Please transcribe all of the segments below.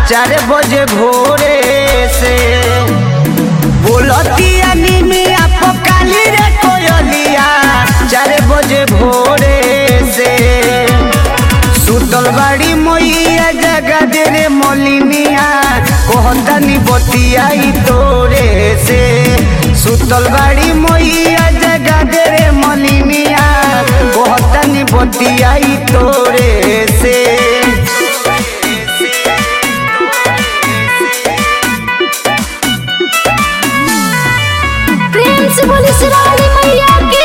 चार बजे भोरे से बोलतिया निमिया पकाली रे कोयलिया चार बजे भोरे से सुतल बाड़ी मोइया जगा दे रे मोलिनिया कहतनी बतिया ई तोरे से सुतल बाड़ी मोइया जगा दे रे मोलिनिया कहतनी बतिया ई तोरे से प्रेम से बोली सिरानी मैया की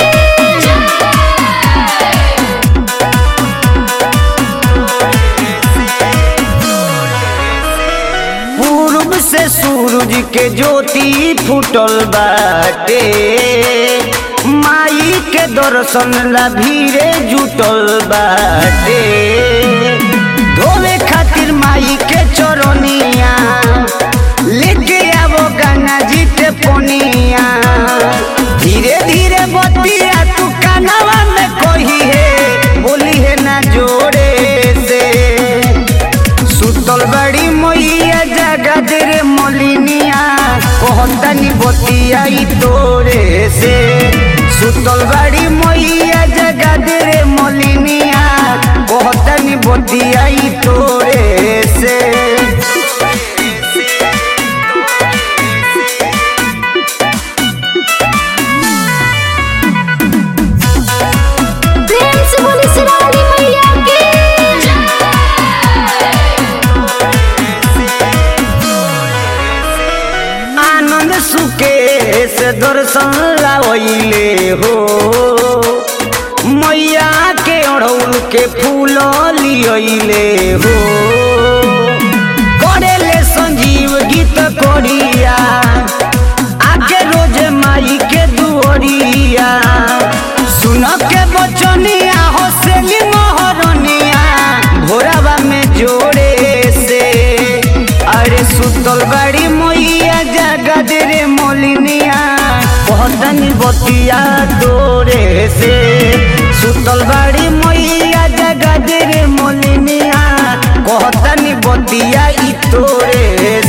पूर्व से सूरज के ज्योति फूटल बाटे माई के दर्शन ला भीड़े जुटल बाटे धोवे खातिर माई के चरनिया लेके आवो गंगा जी के पोनिया धीरे धीरे बतिया तू कानवा में कही है बोली है ना जोरे से सुतल बड़ी मोइया जगा दे रे मोलिनिया कहतनी बतिया ई तोरे से सुतल बड़ी मोइया जगा दे रे मोलिनिया कहतनी बतिया ई तोरे से प्रेम से बोली सिरानी मैया की आनंद सुके से दर्शन लावैले हो मैया के अड़ौल के फूल लियले हो करेले संजीव गीत कोरिया आके रोज माई के दुआरिया सुन के बचनिया हौसली मोहरनिया भोरावा में जोड़े से अरे सुतल बड़ी मोइया जगा दे रे मोलिनिया कहतनी बतिया तोरे से सुतल बड़ी मोइया जगा दे रे मोलिनिया कहतनी बतिया ई तोरे